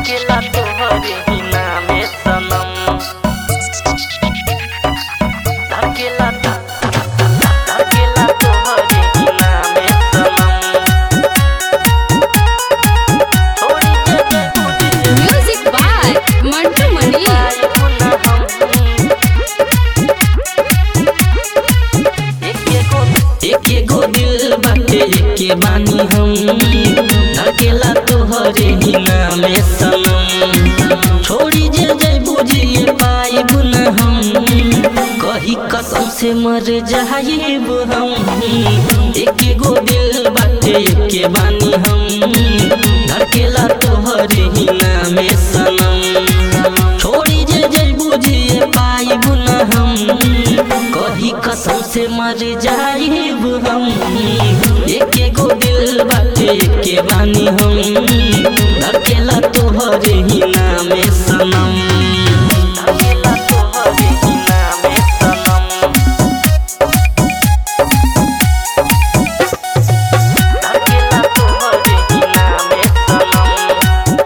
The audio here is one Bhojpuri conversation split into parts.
अकेला तोहरे ही नामे सनम अकेला अकेला तोहरे ही नामे सनम थोड़ी जगह मुझे म्यूजिक बाय मंटू मनी पाए पुनः हम एके गो दिल बाटे एके बानी हम अकेला तोहरे ही नामे सनम छोड़ी जे जय बुझिए पाइब न हम कही कसम से मर जाइब हम एके गो दिल बाटे एके बानी हम धड़केला तोहरे ही नामे सनम छोड़ी जे जय बुझिए पाइब न हम कही कसम से मर जाइब हम एके गो दिल बाटे एके बानी हम धड़केला तोहरे ही नामे सनम धड़केला तोहरे ही नामे सनम धड़केला तोहरे ही नामे सनम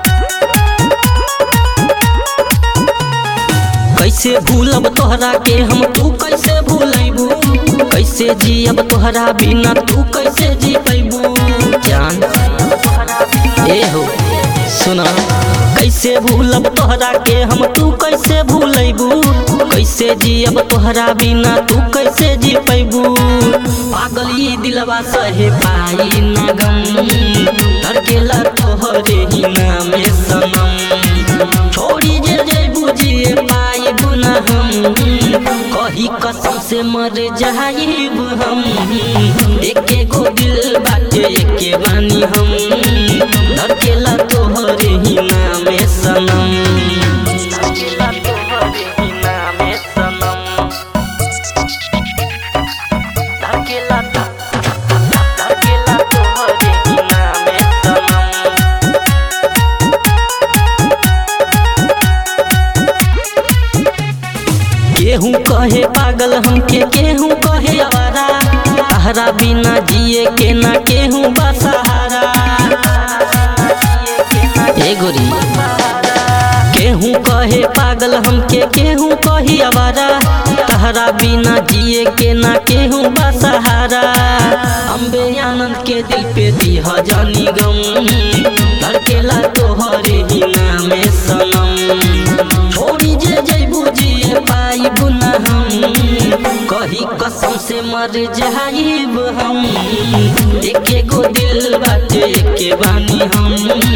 कैसे भूलब तोहरा के हम तू कैसे भूलैबू कैसे जियब तोहरा बिना तू कैसे जी पैबू जान ए हो सुना कैसे भूलब तोहरा के हम तू कैसे भूलैबू कैसे जियब तोहरा बिना तू कैसे जी पैबू पागल ई दिलवा सहे पाई ना गम धड़केला तोहरे ही नामे सनम छोड़ी जे जे बुझिए पाइब न हम कही कसम से मर जाइब हम एके गो दिल बाटे एके बानी हम धड़केला तोहरे ही नामे सनम धड़केला तोहरे ही नामे सनम धड़केला धड़केला तोहरे ही नामे सनम केहू कहे पागल हमके केहू कहे आवारा तहरा बिना जिए के ना केहू बसहारा ए गोरी केहू कहे पागल हमके केहू कही आवारा तहरा बिना जिए के ना केहू बसहारा अम्बे आनंद के दिल पे दीह जानी गम धड़केला तोहरे ही नामे सनम छोड़ी जे जय बुझिए पाइब न हम कही कसम से मर जाइब हम एके गो दिल बाटे एके बानी हम